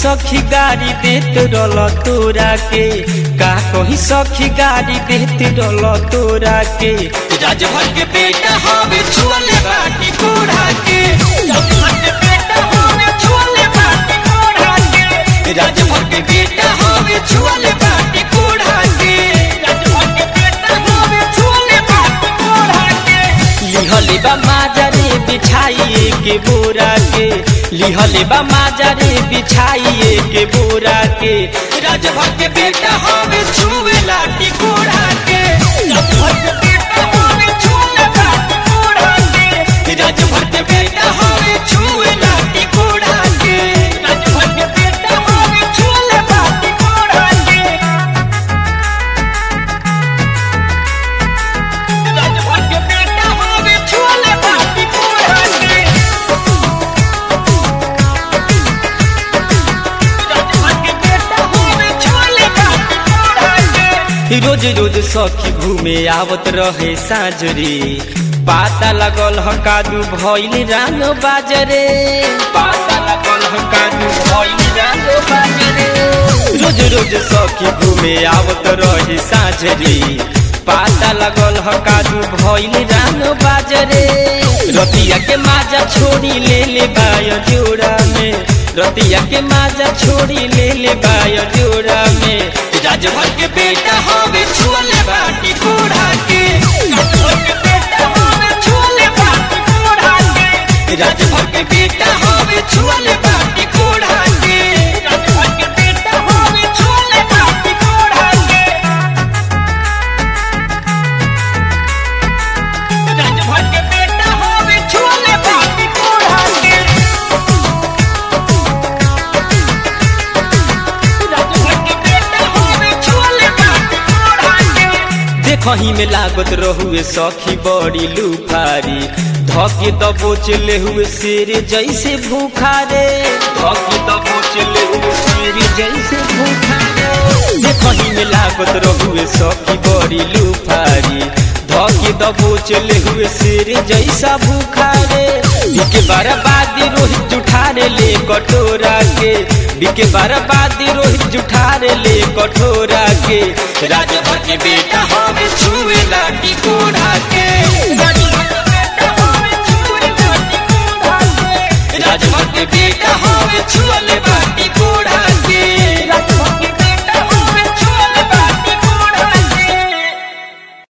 सखी गाड़ी देत रल तोरा के का कही सखी गाड़ी देत रल तोरा के राजभर के बेटा हवे छुअले बाटी कोढ़ा के राजभर के बेटा हवे छुअले बाटी कोढ़ा के राजभर के बेटा हवे छुअले बाटी कोढ़ा के राजभर के बेटा हवे छुअले बाटी कोढ़ा के लिहले बा माजरे बिछाइए के बोरा के लिहले बा माजरे बिछाइए के बोरा के राजभर के बेटा हवे छुए लाटी कोढ़ा के राजभर के बेटा हवे छुअले बाटी कोढ़ा के राजभर के बेटा हवे छुए लाटी कोढ़ा के राजभर के बेटा हवे छुअले बाटी कोढ़ा के राजभर के बेटा हवे छुअले बाटी कोढ़ा के राजभर के बेटा हवे छुअले बाटी कोढ़ा के रोज रोज सखी घूमे आवत रहे साँझरे पाता लगल ह कादू भइल रानो बाजरे पाता लगल ह कादू भइल रानो बाजरे रोज रोज सखी घूमे आवत रहे साँझरे पाता लगल ह कादू भइल रानो बाजरे रतिया के माजा छोड़ी ले ले बाय जोड़ा में रतिया के माजा छोड़ी ले ले बाय जोड़ा में राजभर के बेटा हवे छुअले बाटी कोढ़ा के राजभर के बेटा हवे छुअले बाटी कोढ़ा के राजभर के बेटा हवे छुअले बाटी कोढ़ा के राजभर के बेटा हवे छुअले बाटी कोढ़ा के राजभर के बेटा हवे छुअले बाटी कोढ़ा के राजभर के बेटा हवे छुअले बाटी कोढ़ा के देखही में लागत रहुए सखी बड़ी लुफारी धके दबोच ले हुए शेर जैसे भूखा रे धके दबोच ले हुए शेर जैसे भूखा रे देखही में लागत रहुए सखी बड़ी लुफारी धके दबोच ले हुए शेर जैसा भूखा रे बिके बर्बादी रोहित जुठारे ले कटोरा के बिके बर्बादी रोहित जुठारे ले कटोरा के राजभर के बेटा हवे छुए लाटी कोढ़ा के राजभर के बेटा हवे छुए लाटी कोढ़ा के राजभर के बेटा हवे छुअले बाटी